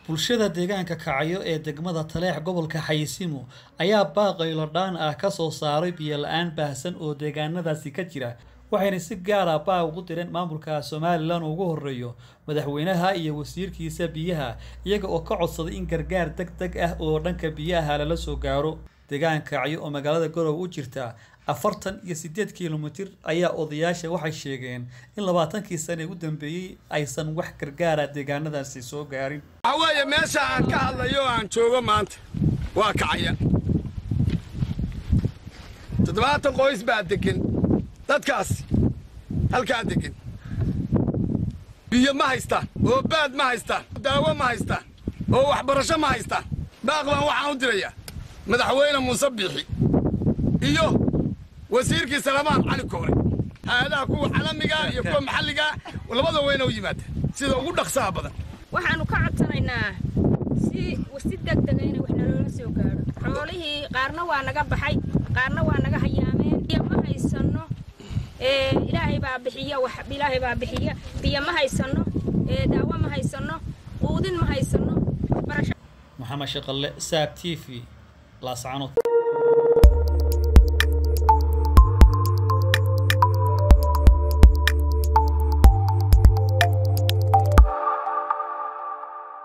bulshada deegaanka kacyo ee degmada taleex gobolka xayisiimo ayaa baaqaylo dhaan ah ka soo saaray biyo la-aan baahsan oo deegaanadaasi ka jira waxayna si gaara baaq ugu direen maamulka somalilan ugu horeeyo madaxweynaha iyo wasiirkiisa biyaha iyaga oo ka codsaday in gargaar deg deg ah oo dhanka biyaha lala soo gaaro deegaanka kacyo oo magaalada garowe u jirta afartan iyo sideed kilomitir ayaa odayaasha waxay sheegeen in labaatankii sane u dambeeyey aysan wax gargaara deegaanadaasi soo gaarin waxaa weeye meesha aan ka hadlayo oo aan joogo maanta waa kacaya toddobaatan qoys baa degan dadkaas halkaa degan biyo ma haystaan oo baad ma haystaan daawo ma haystaan oo waxbarasho ma haystaan baaq baan waxaan u dirayaa madaxweyne muuse biixi iyo wasiirkii salamaan cali koore hay-adaha kuwa caalamigaa iyo kuwa maxalligaa labada weyna u yimaada sida ugu dhaqsaha badan waxaannu ka codsanaynaa si si degdega inay wax naloola soo gaadho xoolihii qaarna waa naga baxay qaarna waa naga hayaameen biyo ma haysanno ilaahay baa bixiya wax ilaahay baa bixiya biyo ma haysanno daawo ma haysanno quudin ma haysanno waxbarasho maxamed shaqalle saab t v laascanood